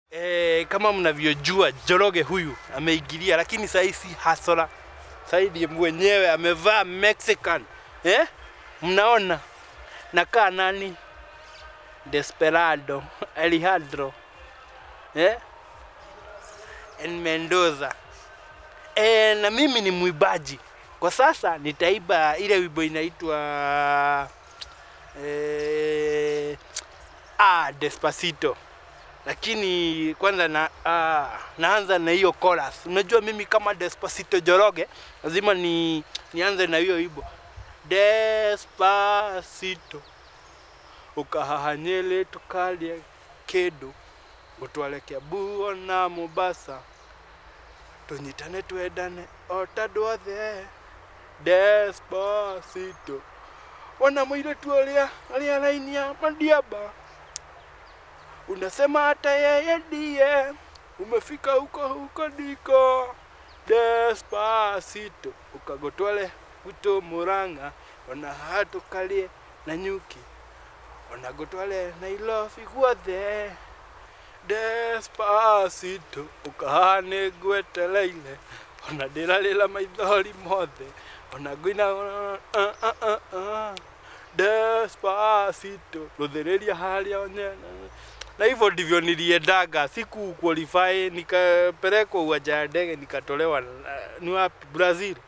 E, kama mnavyojua Njoroge huyu ameingilia, lakini sahii si hasora, sahii ndiye mwenyewe amevaa Mexican eh? Mnaona nakaa nani? Desperado Alejandro eh? en Mendoza e, na mimi ni mwibaji kwa sasa. Nitaiba ile wimbo inaitwa e, ah, Despacito lakini kwanza na, ah, naanza na hiyo chorus. Unajua mimi kama Despacito Njoroge lazima ni nianze na hiyo wimbo Despacito ukahahanyele tukalie kedu gutware Kiambu na Mombasa tunyitane twendane otandũ othe Despacito ona mũirĩtu ũrĩa arĩa arainia madiaba unasema hata yeye ndiye umefika huko huko ndiko Despacito ukagotwale guto Murang'a ona hatukalie na nyuki ona gotwale Nairobi guothe Despacito ukahane ngwetereire ona ndĩrarĩra maithori mothe ona ngũina uh, uh, uh, uh. Despacito ruthĩrĩria harĩa onyena na hivyo ndivyo niliendaga, siku qualify nikapelekwa uwanja wa ndege nikatolewa. uh, Ni wapi? Brazil.